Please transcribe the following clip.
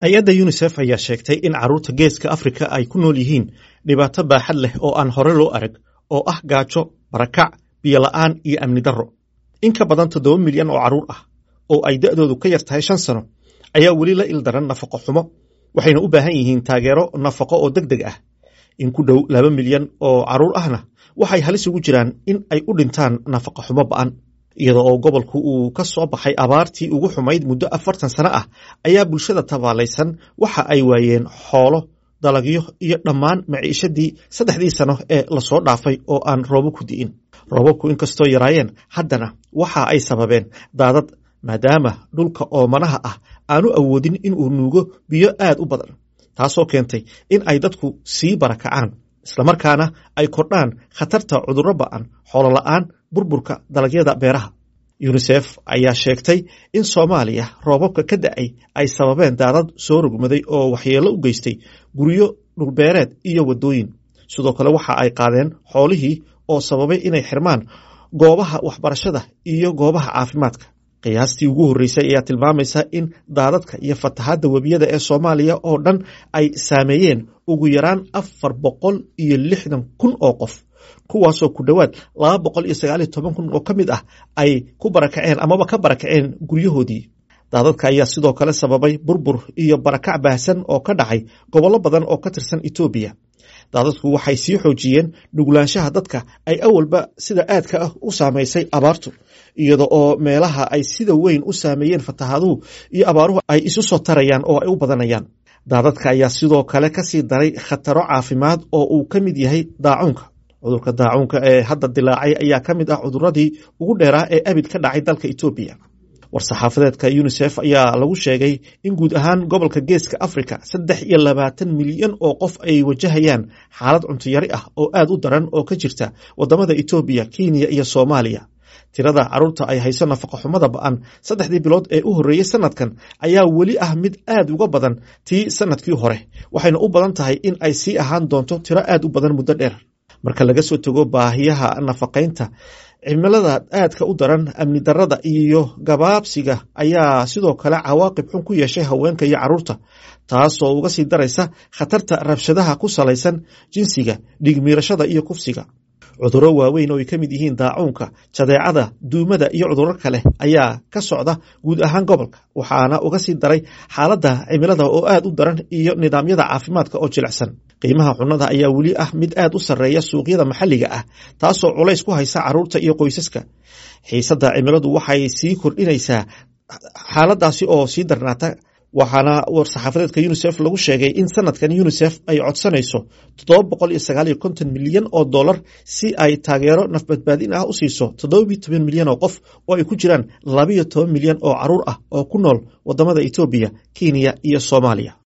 hay-adda yunisef ayaa sheegtay in carruurta geeska afrika ay ku nool yihiin dhibaato baaxad leh oo aan hore loo arag oo ah gaajo barakac biyola'aan iyo amni darro in ka badan toddoba milyan oo carruur ah oo ay da'doodu ka yar tahay shan sano ayaa weli la ildaran nafaqo xumo waxayna u baahan yihiin taageero nafaqo oo deg deg ah in ku dhow laba milyan oo carruur ahna waxay halis ugu jiraan in ay u dhintaan nafaqo xumo ba'an iyada oo gobolku uu ka soo baxay abaartii ugu xumayd muddo afartan sano ah ayaa bulshada tabaalaysan waxa ay waayeen xoolo dalagyo iyo dhammaan maciishadii saddexdii sano ee lasoo dhaafay oo aan roobo ku di'in roobabku inkastoo yaraayeen haddana waxa ay sababeen daadad maadaama dhulka oomanaha ah aanu awoodin inuu nuugo biyo aad u badan taasoo keentay in ay dadku sii barakacaan islamarkaana ay kordhaan khatarta cudurro ba'an xoolola'aan burburka dalagyada beeraha yunisef ayaa sheegtay in soomaaliya roobabka ka da'ay ay sababeen daadad soo rogmaday oo waxyeello u geystay guryo dhulbeereed iyo waddooyin sidoo kale waxa ay qaadeen xoolihii oo sababay inay xirmaan goobaha waxbarashada iyo goobaha caafimaadka qiyaastii ugu horreysay ayaa tilmaamaysa in daadadka iyo fatahaadda webiyada ee soomaaliya oo dhan ay saameeyeen ugu yaraan afar boqol iyo lixdan kun oo qof kuwaasoo ku dhowaad laba boqol iyo sagaal iyo toban kun oo ka mid ah ay ku barakaceen amaba ka barakaceen guryahoodii daadadka ayaa sidoo kale sababay burbur iyo barakac baahsan oo ka dhacay gobollo badan oo ka tirsan etoobiya daadadku waxay sii xoojiyeen nuglaanshaha dadka ay awalba sida aadka ah u saamaysay abaartu iyada oo meelaha ay sida weyn u saameeyeen fatahaaduhu iyo abaaruhu ay isu soo tarayaan oo ay u badanayaan daadadka ayaa sidoo kale kasii daray khataro caafimaad oo uu ka mid yahay daacuunka cudurka daacuunka ee hadda dilaacay ayaa ka mid ah cuduradii ugu dheeraa ee abid ka dhacay dalka etoobiya war-saxaafadeedka yunisef ayaa lagu sheegay in guud ahaan gobolka geeska afrika saddex iyo labaatan milyan oo qof ay wajahayaan xaalad cuntuyari ah oo aad u daran oo ka jirta wadamada etoobiya kenya iyo soomaaliya tirada carruurta ay hayso nafaqo xumada ba'an saddexdii bilood ee u horreeyey sanadkan ayaa weli ah mid aad uga badan tii sanadkii hore waxayna u badan tahay in ay sii ahaan doonto tiro aad u badan muddo dheer marka laga soo tego baahiyaha nafaqaynta cimilada aadka u daran amni darada iyo gabaabsiga ayaa sidoo kale cawaaqib xun ku yeeshay haweenka iyo carruurta taasoo uga sii daraysa khatarta rabshadaha ku salaysan jinsiga dhigmiirashada iyo kufsiga cudurro waaweyn oo ay ka mid yihiin daacuunka jadeecada duumada iyo cudurro kale ayaa ka socda guud ahaan gobolka waxaana uga sii daray xaaladda cimilada oo aad u daran iyo nidaamyada caafimaadka oo jilicsan qiimaha cunnada ayaa weli ah mid aad u sarreeya suuqyada maxalliga ah taasoo culays ku haysa carruurta iyo qoysaska xiisadda cimiladu waxay sii kordhinaysaa xaaladdaasi oo sii darnaata waxaana war-saxaafadeedka yunisef lagu sheegay in sanadkan yunisef ay codsanayso toddoba boqol iyo sagaal iyo konton milyan oo dollar si ay taageero nafbadbaadin ah u siiso toddoba iyo toban milyan oo qof oo ay ku jiraan labayo toban milyan oo carruur ah oo ku nool wadamada etoobiya kenya iyo soomaaliya